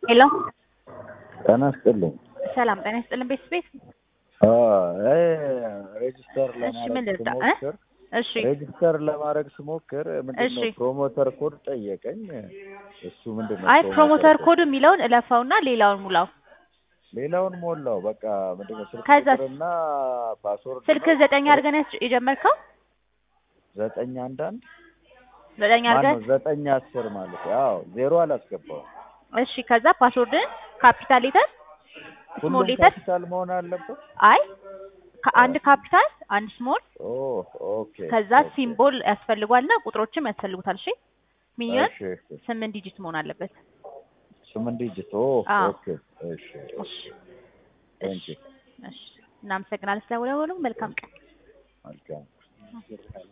ሄሎ ጤና ይስጥልኝ። ሰላም ጤና ይስጥልን ቤት ቤት ሬጅስተር እሺ ምን ለማድረግ ልርዳ እ? ስሞክር እሺ ሬጅስተር ለማድረግ ስሞክር ምንድነው እሺ። ፕሮሞተር ኮድ ጠየቀኝ። እሱ ምንድነው አይ ፕሮሞተር ኮድ የሚለውን እለፈውና ሌላውን ሙላው። ሌላውን ሞላው። በቃ ምንድነው ስልክ ከዛስ? ቁጥርና ፓስወርድ ስልክ ዘጠኝ አድርገን ያስ- የጀመርከው ዘጠኝ አንዳንድ ዘጠኝ ማነው አድርገን ዘጠኝ አስር ማለት ያው ዜሮ አላስገባውም። እሺ ከዛ ፓስወርድን ካፒታል ሌተር ስሞል ሁሉም ሌተር ካፒታል መሆን አለበት። አይ ከአንድ ካፒታል አንድ ስሞል ኦ ኦኬ ከዛ ኦኬ። ሲምቦል ያስፈልጓልና ቁጥሮችም ያስፈልጉታል። እሺ ሚሊዮን እሺ እሺ። ስምንት ዲጂት መሆን አለበት። ስምንት ዲጂት ኦ አዎ። ኦኬ እሺ እሺ ቴንክ ዩ እሺ እናመሰግናለን ስለደወሉ። መልካም ቀን። መልካም